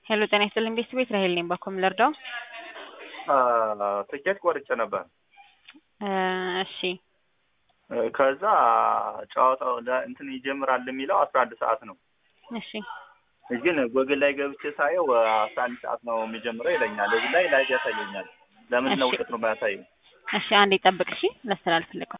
ሄሎ ጤና ይስጥልኝ ቤተሰቤት ራሄል ነኝ። ባኮም ልርዳው? ትኬት ቆርጬ ነበር። እሺ ከዛ ጨዋታው ለ- እንትን ይጀምራል የሚለው አስራ አንድ ሰዓት ነው። እሺ ግን ጎግል ላይ ገብቼ ሳየው አስራ አንድ ሰዓት ነው የሚጀምረው ይለኛል። እዚህ ላይ ላይ ያሳየኛል። ለምንድን ነው እሺ። ውጤት ነው የማያሳየው? እሺ አንዴ ጠብቅ። እሺ ላስተላልፍልህ።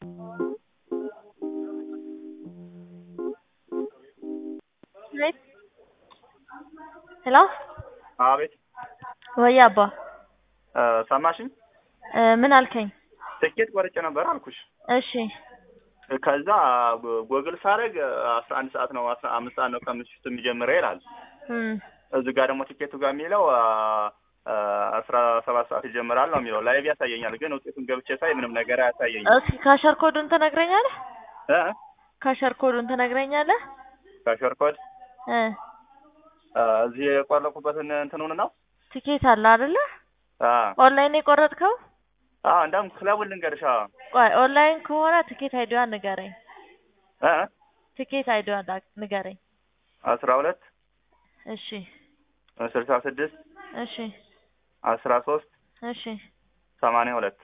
ሄሎ አቤት ወይ አባ እ፣ ሰማሽኝ? እ፣ ምን አልከኝ? ትኬት ቆርጬ ነበር አልኩሽ። እሺ ከዛ ጎ- ጎግል ሳደርግ አስራ አንድ ሰዓት ነው አስራ አምስት ሰዓት ነው ከምሽቱ የሚጀምረው ይላል። እም፣ እዚህ ጋር ደግሞ ቲኬቱ ጋር የሚለው አ፣ አ፣ አስራ ሰባት ሰዓት ይጀምራል ነው የሚለው። ላይቭ ያሳየኛል፣ ግን ውጤቱን ገብቼ ሳይ ምንም ነገር አያሳየኝም። እስኪ ካሸር ኮዱን ትነግረኛለህ? እ? ካሸር ኮዱን ትነግረኛለህ? ካሸር ኮድ እ አ፣ እዚህ የቆረኩበትን እንትኑን ነው ቲኬት አለ አይደለ? አ ኦንላይን የቆረጥከው? አ እንደውም ክለቡን ልንገርሻ ቆይ ኦንላይን ከሆነ ቲኬት አይዲዋን ንገረኝ። እ ቲኬት አይዲዋን ላ- ንገረኝ። አስራ ሁለት እሺ ስልሳ ስድስት እሺ አስራ ሶስት እሺ ሰማንያ ሁለት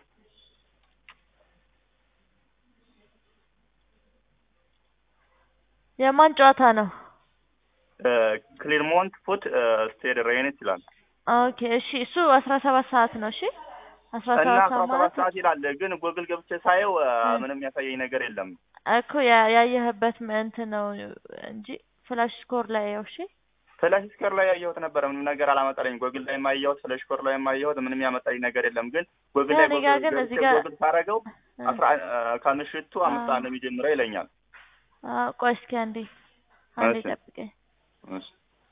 የማን ጨዋታ ነው? ክሊርሞንት ፉት ስቴድ ሬኔት ይላል ኦኬ እሺ እሱ አስራ ሰባት ሰዓት ነው። እሺ አስራ እና ሰባት አስራ ሰዓት ሰባት ማለት ሰዓት ይላል። ግን ጎግል ገብቼ ሳየው አ፣ እ። ምንም ያሳየኝ ነገር የለም። እኮ ያ- ያየህበት ም- እንትን ነው እንጂ ፍላሽ ስኮር ላይ ያው እሺ ፍላሽ ስኮር ላይ ያየሁት ነበረ። ምንም ነገር አላመጣልኝ። ጎግል ላይ የማየሁት ፍላሽ ስኮር ላይ የማየሁት ምንም ያመጣልኝ ነገር የለም። ግን ጎግል ላይ እኔ ጋር ጎግል ግን ገብቼ እዚህ ጋር- ጎግል ሳረገው እ። አስራ አ፣ ከምሽቱ አምስት ሰዓት ነው የሚጀምረው ይለኛል። አ፣ ቆይ እስኪ አንዴ አንዴ እሺ። ጠብቀኝ። እሺ።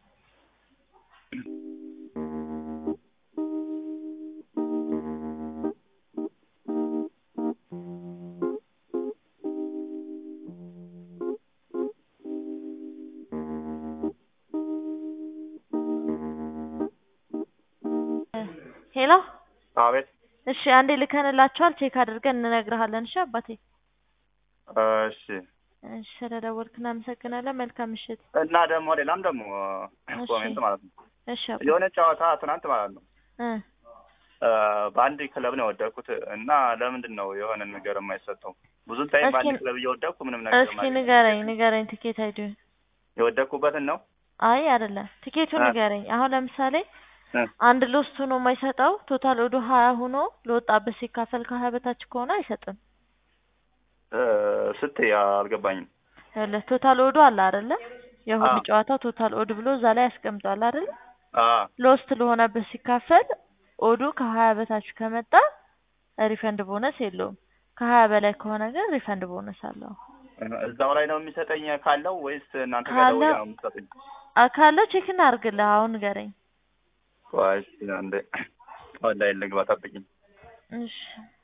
ሄሎ አቤት። እሺ አንዴ ልከንላችኋል ቼክ አድርገን እንነግርሃለን። እሺ አባቴ እሺ። እሺ ስለደወልክ እናመሰግናለን። መልካም ምሽት። እና ደግሞ ሌላም ደግሞ እሺ። ኮሜንት ማለት ነው እሺ አባ የሆነ ጨዋታ ትናንት ማለት ነው እ አ፣ በአንድ ክለብ ነው የወደኩት እና ለምንድን ነው የሆነ ነገር የማይሰጠው? ብዙ ታይም እስኪ- በአንድ ክለብ እየወደኩ ምንም ነገር እስኪ የማገኘው ንገረኝ ንገረኝ ቲኬት አይዲውን። የወደኩበትን ነው አይ አይደለም ቲኬቱን እ። ንገረኝ። አሁን ለምሳሌ እ። አንድ ሎስት ሆኖ የማይሰጠው ቶታል ወደ ሀያ ሆኖ ለወጣበት ሲካፈል ከሀያ በታች ከሆነ አይሰጥም። እ፣ ስትይ አልገባኝም። ይኸውልህ ቶታል ኦዱ አለ አይደለ? የሁሉ አዎ። ጨዋታ ቶታል ኦድ ብሎ እዛ ላይ ያስቀምጧል አይደለ? አ ሎስት ለሆነበት ሲካፈል ኦዱ ከሀያ በታች ከመጣ ሪፈንድ ቦነስ የለውም። ከሀያ በላይ ከሆነ ግን ሪፈንድ ቦነስ አለው። እዛው ላይ ነው የሚሰጠኝ ካለው ወይስ እናንተ ጋር ካለው- ደውዬ ነው የምትሰጡኝ? አ- ካለው ቼክ እናድርግልህ። አሁን ንገረኝ። ቆይ እስኪ አንዴ ኦንላይን ልግባ፣ ጠብቂኝ። እሺ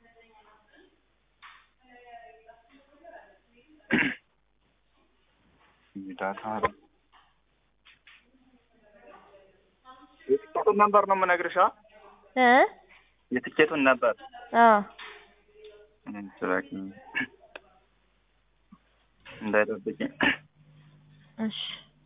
ዳታ የትኬቱን ነበር ነው የምነግርሻ። እ የትኬቱን ነበር አዎ ስራቂ እንዳይጠብቂኝ። እሺ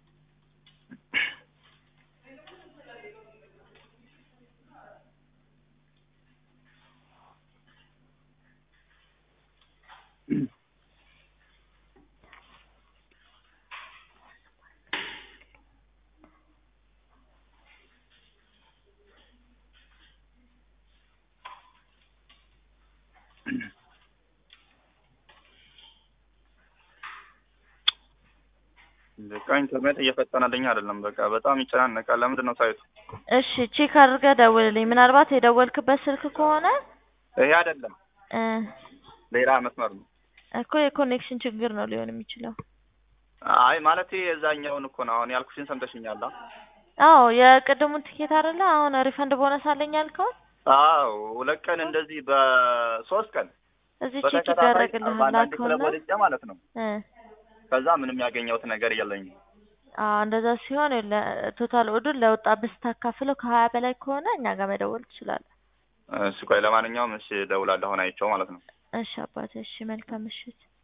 በቃ ኢንተርኔት እየፈጠነልኝ አይደለም። በቃ በጣም ይጨናነቃል። ለምንድን ነው ሳይቱ? እሺ ቼክ አድርገህ ደውልልኝ። ምናልባት የደወልክበት ስልክ ከሆነ ይሄ አይደለም እ ሌላ መስመር ነው። እኮ የኮኔክሽን ችግር ነው ሊሆን የሚችለው። አይ ማለት የዛኛውን እኮ ነው አሁን ያልኩሽን ሰምተሽኛል? አ? አዎ የቅድሙን ቲኬት አይደለ? አሁን ሪፈንድ ቦነስ አለኝ ያልከውን አዎ ሁለት ቀን እንደዚህ በሶስት ቀን እዚህ ቼክ በተከታታይ ይደረግልሃል በአንዳንድ ክለብ ላከውና ወድጄ ማለት ነው። እ ከዛ ምንም ያገኘሁት ነገር የለኝም። አዎ እንደዛ ሲሆን ቶታል ኦዱን ለወጣበት ስታካፍለው ከሀያ በላይ ከሆነ እኛ ጋር መደወል ትችላለህ። እሺ ቆይ ለማንኛውም እሺ እደውላለሁ አሁን አይቼው ማለት ነው። እሺ አባቴ፣ እሺ መልካም ምሽት።